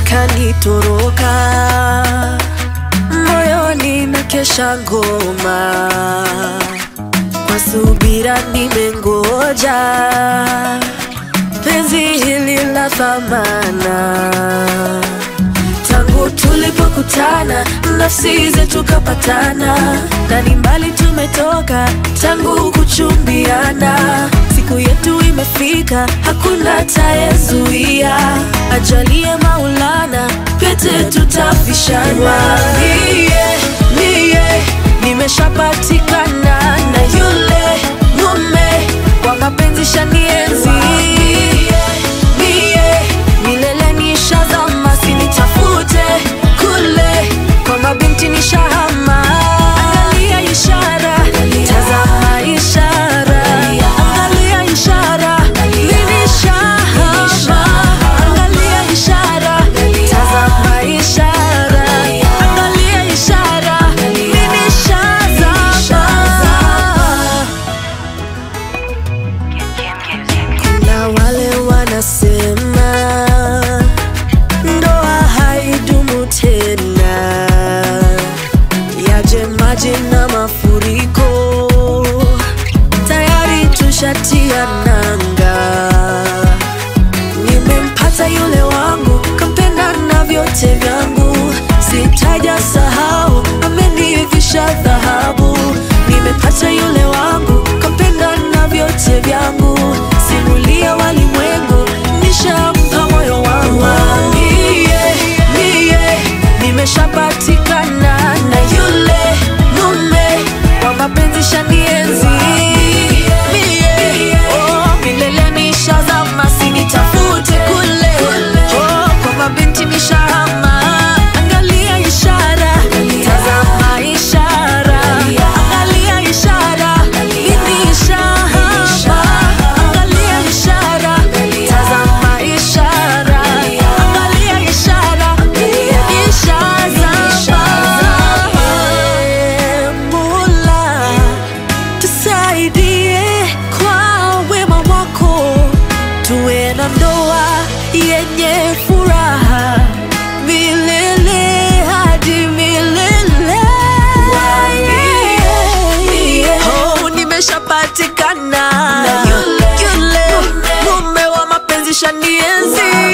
kanitoroka moyoni na kesha ngoma kwa subira nimengoja penzi hili la thamana tangu tulipokutana nafsi zetu kapatana na ni mbali tumetoka tangu kuchumbiana siku yetu imefika hakuna tayezuia ajalie maulana pete tutavishana mie mie nimeshapatikana na yule mume kwa mapenzi shanienzi mie milele nishazama sinitafute kule kwa mabinti nishahama angalia ishara tazama ishara angalia ishara ninishahama angalia ishara tazama ishara angalia ishara ninishazama kuna wale wanasema ndoa haidumu tena, yaje maji na mafuriko, tayari tushatia nanga. Nimempata yule wangu, kampenda na vyote vyangu, sitaja sahau, amenivisha dhahabu. Nimepata yule wangu, kampenda na vyote vyangu, simulia walimwengu, nishampa moyo wangu. Mie, mie, nimeshapatikana na yule mume wa mapenzi shanienzi Mie, oh, milele nishazama, sinitafute kule oh, kwa mabinti nishahama. Angalia ishara, tazama ishara, angalia ishara, mimi nishahama. Angalia ishara, tazama ishara, angalia ishara, mimi nishazama. Mola, tusaidie kwa wema wako, tuwe na ndoa yenye furaha milele hadi milele. Oh, nimeshapatikana yule mume wa mapenzi shanienzi